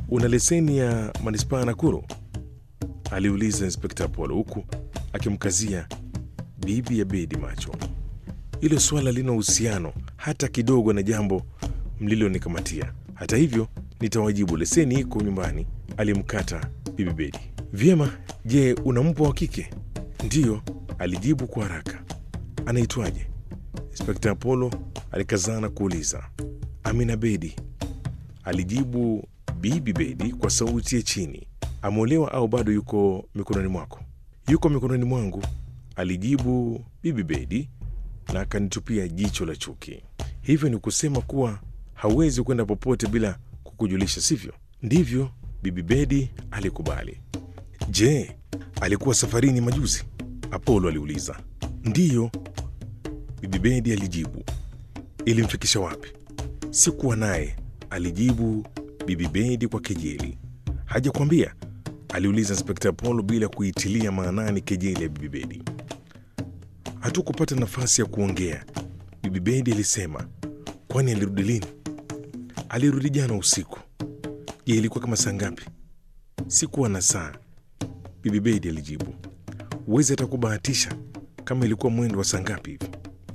una leseni ya manispaa ya Nakuru? aliuliza Inspekta Apollo huku akimkazia bibi ya Bedi macho. Hilo swala lina uhusiano hata kidogo na jambo mlilonikamatia. Hata hivyo, nitawajibu, leseni iko nyumbani, alimkata bibi Bedi. Vyema, je, una mpwa wa kike? Ndiyo, alijibu kwa haraka. Anaitwaje? Inspekta Apollo alikazana kuuliza. Amina Bedi, alijibu bibi Bedi kwa sauti ya chini. Ameolewa au bado yuko mikononi mwako? Yuko mikononi mwangu, alijibu bibi Bedi na akanitupia jicho la chuki. Hivyo ni kusema kuwa hauwezi kwenda popote bila kukujulisha, sivyo? Ndivyo, bibi Bedi alikubali. Je, alikuwa safarini majuzi? Apolo aliuliza. Ndiyo, bibi Bedi alijibu. Ilimfikisha wapi? Sikuwa naye, alijibu bibi Bedi kwa kejeli. Hajakwambia? aliuliza Inspekta Apolo bila kuitilia maanani kejeli ya bibi Bedi. Hatukupata nafasi ya kuongea, bibi Bedi alisema. Kwani alirudi lini? Alirudi jana usiku. Je, ilikuwa kama saa ngapi? Sikuwa na saa, bibi Bedi alijibu. Huwezi hata kubahatisha kama ilikuwa mwendo wa saa ngapi hivi?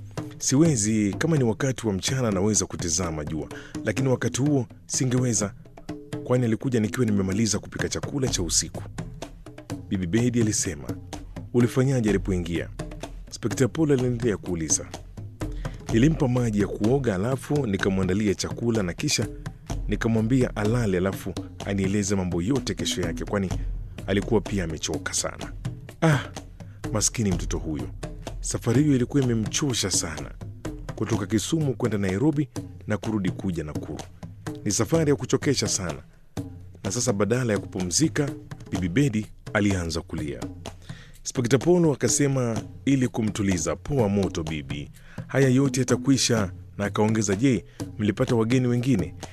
Siwezi. Kama ni wakati wa mchana naweza kutizama jua, lakini wakati huo singeweza, kwani alikuja nikiwa nimemaliza kupika chakula cha usiku, bibi Bedi alisema. Ulifanyaje alipoingia? Inspekta Polo aliendelea kuuliza. Nilimpa maji ya kuoga, alafu nikamwandalia chakula na kisha nikamwambia alale, alafu anieleze mambo yote kesho yake, kwani alikuwa pia amechoka sana. Ah, maskini mtoto huyo, safari hiyo ilikuwa imemchosha sana, kutoka Kisumu kwenda Nairobi na kurudi kuja Nakuru. Ni safari ya kuchokesha sana, na sasa badala ya kupumzika, bibi Bedi alianza kulia. Inspekta Polo akasema ili kumtuliza, poa moto bibi, haya yote yatakwisha, na akaongeza, je, mlipata wageni wengine?